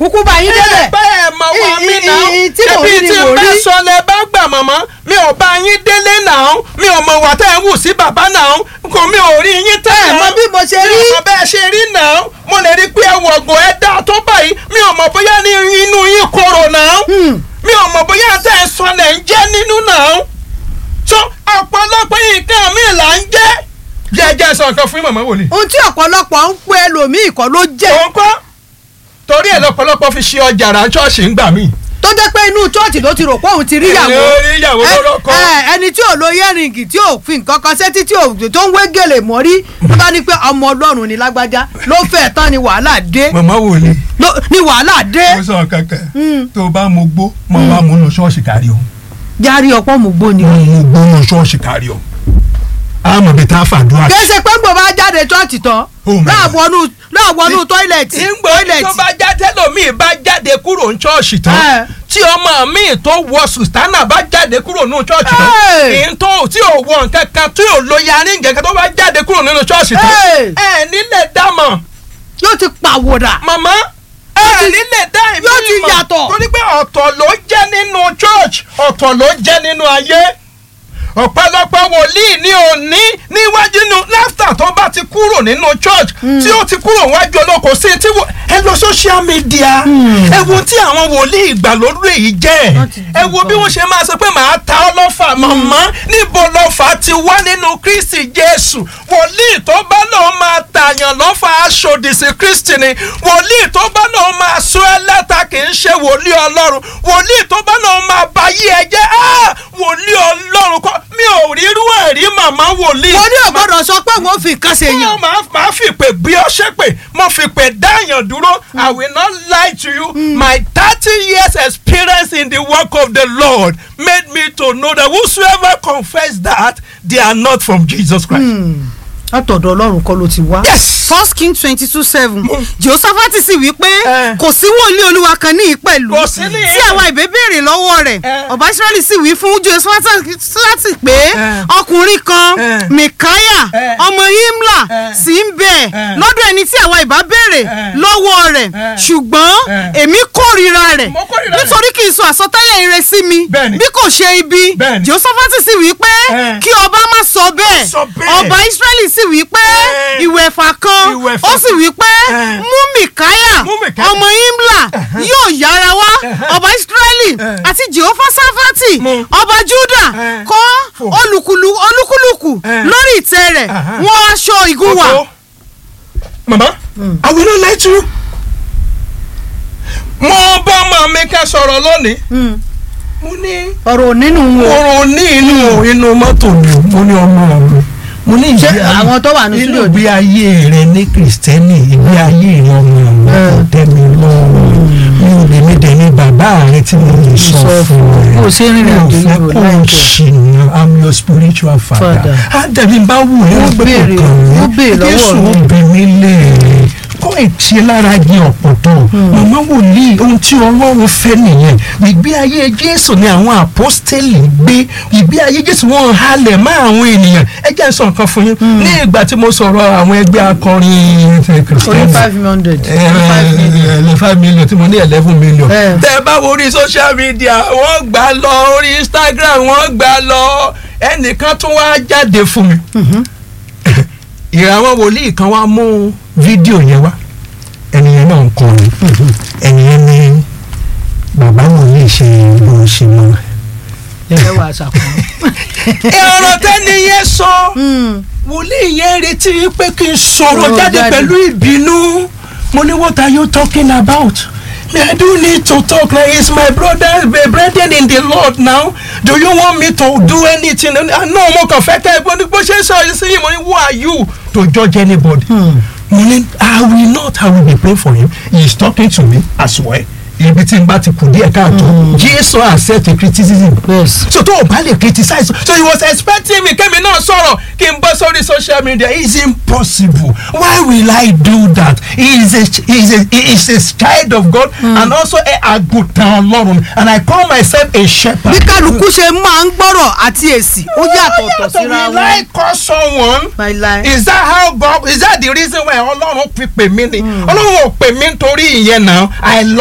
kúkú bá yín débẹ̀. bẹ́ẹ̀ mọ̀ wá I- mí i- náà i- tí mò ń ṣebí rí ni tí mò n ń bá rí. sọ lẹ bá gbà mọ̀mọ́ mi ò bá yín délé náà mi ò mọ̀ wà tẹ́ ẹ̀ ń wù sí bàbá náà kò mi ò rí yín tẹ́ ẹ mọ bí mo ṣe rí. mi ò mọ̀ bẹ́ẹ̀ ṣe rí náà mo lè rí pé ẹ wọ̀gùn ẹ dá tó báyìí mi ò mọ̀ bóyá ní inú yín korò náà mi ò mọ̀ bóyá tẹ́ ẹ sọ lẹ̀ ń jẹ́ nínú náà tó ọ̀pọ̀lọpọ̀ nǹkan mi là ń jẹ́ jẹ́jẹ́ sọ nǹkan fún màmá wòlíì ohun tí ọ̀pọ̀lọpọ̀ ń pe ẹlòmíì kọ́ ló jẹ́ òun kọ́ torí ẹ̀ lọ́pọ̀lọpọ̀ fi ṣe ọjà rà ṣọ́ọ̀ṣì ń gbà mí. tó jẹ́ pé inú chọ́ọ̀chì ló ti rò pé òun ti rí ìyàwó. Ẹ, rí ìyàwó Ẹ, lọ́rọ́kọ. ẹ, ẹni tí ò lo yẹ́rìngì tí ò fi nǹkan kan sétí tí ò tó ń wé gèlè mọ́rí tó bá ní pé ọmọ ọlọ́run ni lágbájá ló fẹ́ tán ni wàhálà dé màmá wòlíì ló- ni wàhálà dé. mo sọ kankan Mm. tó o bá mo gbó mo wá mo lọ ṣọ́ọ̀ṣì kárí o járí ọ̀pọ̀ mú gbó ni. mo gbó lọ ṣọ́ọ̀ṣì kárí o àmọ̀ bí tá a fàdúrà. kèsè pé gbò bá jáde chọ́ọ̀chì tán Oh my God. láàbọ̀nù láàbọ̀nù tọ́ílẹ̀tì ìgbò tó bá jáde lómii bá jáde kúrò ní ṣọ́ọ̀ṣì Ẹ. tán tí ọmọ mi tó wọ sùtánà bá jáde kúrò nínú ṣọ́ọ̀ṣì tán Ẹ. ìyẹn tó tí ò wọ nǹkan kan tí ò lo yarí nǹkan kan tó bá jáde kúrò nínú ṣọ́ọ̀ṣì tán Ẹ. ẹ nílẹ̀ dámọ̀ yóò ti pàwòdà. màmá ẹ nílẹ̀ dá ìmí yóò ti mọ̀. yàtọ̀. torí pé ọ̀tọ̀ ló jẹ́ nínú church ọ̀tọ̀ ló jẹ́ nínú ayé ọ̀pọ̀lọpọ̀ wòlíì ní òní níwájú inú láftà tó bá ti kúrò nínú church tí ó ti kúrò wájú olóko sí tí wò- ẹ lọ social media ẹ wo tí àwọn wòlíì ìgbàlódé yìí jẹ́ Wọ́n ti ẹ wo bí wọ́n ṣe máa sọ pé màá ta ọ́ lọ́fà mọ̀mọ́ níbo lọ́fà ti wá nínú kristi jésù wòlíì tó bá lòun máa tààyàn lọ́fà aṣòdì sí kristi ni wòlíì tó bá lòun máa sọ ẹ́ lẹ́ta kì í ṣe wòlíì ọlọ́run wòlíì tó bá lòun máa bá yí ẹ jẹ́ á wòlíì ọlọ́run kọ́ mi ò rírú ẹ̀ rí màmá wòlíì. mo ní ọ̀gbọ́dọ̀ sọ pé wọ́n fi nǹkan ṣe Mo yàn. máa máa fi pè bí ọ ṣe pè mo fi pè dáyàn dúró I will not lie to you my thirty years experience in the work of the Lord made me to know that whosoever confess that they are not from Jesus Christ. látọ̀dọ̀ ọlọ́run kọ́ ló ti wá. Yes. first king twenty two seven jehoshaphati sì wí pé Eh. kò sí wòlíì olúwa kan ní ìpẹ̀lú Kò sí ní tí àwa ìbé béèrè lọ́wọ́ rẹ̀ Eh. ọba israẹli sì wí fún jehoshaphati pé Eh. ọkùnrin kan Eh. mikaya Eh. ọmọ himla Eh. sì ń bẹ Eh. lọ́dọ̀ ẹni tí àwa ìbá béèrè Eh. lọ́wọ́ rẹ̀ Eh. ṣùgbọ́n Eh. èmi kórìíra rẹ̀ Mo kórìíra rẹ̀. nítorí kì í sọ àsọtẹ́lẹ̀ ire sí mi Bẹ́ẹ̀ni. bí kò ṣe ibi Bẹ́ẹ̀ni. jehoshaphati sì wí pé Eh. kí ọba má sọ bẹ́ẹ̀ sọ bẹ́ẹ̀. ọba israẹli sì wí pé Eh. ìwẹ̀fà kan Ìwẹ̀fà ó sì wí pé Eh. mú mikaya Mú Mikaya. ọmọ imla yóò yára wá ọba israẹli Eh. àti jehova safati Mú. ọba juda Eh. kọ́ Fò. olùkùlù olúkúlùkù Eh. lórí ìtẹ́ rẹ̀ Aha. wọ́n aṣọ ìgúnwà Ọ̀tọ̀. Mama, I will not lie to you. Mo bá ọmọ mi ká sọ̀rọ̀ lónìí. Mo ní ọ̀rọ̀ nínú wọn. oorun ní inú inú mọ́tò mi mo ní ọmọ mi mo ní Ṣé ìgbé ayé àwọn tó wà ní inú studio ìgbé ayé rẹ ní kìrìsìtẹ́nì ìgbé ayé rẹ ọmọ mi kò tẹ́ mi lọ́rùn mi ò lè mi dẹ̀ ní bàbá rẹ tí mo lè sọ Sọ fún ẹ Bó ṣe ń rìnrìn àjò mi ò yìí fẹ́ ò kó o láìpẹ́. ṣìnà i'm your spiritual father Father. á dẹ̀bi bá wù ẹ́ Ó pé béèrè, kò kàn ó mí béèrè lọ́wọ́ Jésù mi. ó bẹ̀ mí lẹ́ẹ̀rẹ́ kó ìtì lára jẹ ọ̀pọ̀tọ̀ màmá wòlíì ohun tí ọlọ́run fẹ́ nìyẹn ìgbé ayé jésù ni àwọn àpọ́stélì gbé ìgbé ayé jésù wọn halẹ̀ mọ́ àwọn ènìyàn ẹ jẹ́ n sọ nǹkan fún yín ní ìgbà tí mo sọ̀rọ̀ àwọn ẹgbẹ́ akọrin ti oní kìrìsìtẹ́nì five hundred five million. ẹ five million tí mo ní eleven million. Eh. tẹ bá wo orí social media wọ́n gbà lọ orí instagram wọ́n gbà lọ ẹnìkan tún wá jáde fún mi. ìràwọ̀ wòlíì kan wá mú fídíò yẹn wá ẹnìyẹn náà ń kọrin ẹnìyẹn ní bàbá wòlíì ṣe bó ṣe mọ. ẹ wà ṣàkóso. ọ̀rọ̀ tẹ́ni yẹn sọ wòlíì yẹn retí pé kí n sọ̀rọ̀ Sọ̀rọ̀ jáde jáde. pẹ̀lú ìbínú mo ní what are you talking about me i do need to talk like it's my brother my brethren in the lord now do you want me to do anything ah no mo kàn fẹ́ kẹ́ ẹ bó bó ṣe ń sọ yìí sí yìí mo ní who are you to judge anybody mo ní i will not i will be praying for him he is talking to me as well ibi tí n bá ti kù díẹ̀ káàtó jesus accept criticism yes. so tó o bá lè criticize so he was expecting me kémi náà sọ̀rọ̀ kí n bọ́ sórí social media it's impossible why will I do that he is a he is a he is a child of God and also a àgùntàn Ọlọ́run and I call myself a shepherd. bí kálukú ṣe máa ń gbọ́rọ̀ àti èsì ó yàtọ̀ ọ̀tọ̀ síra will I wọn. call someone láíláí. is that how God is that the reason why Ọlọ́run fi pè mí ni Ọlọ́run ò pè mí nítorí ìyẹn náà I love.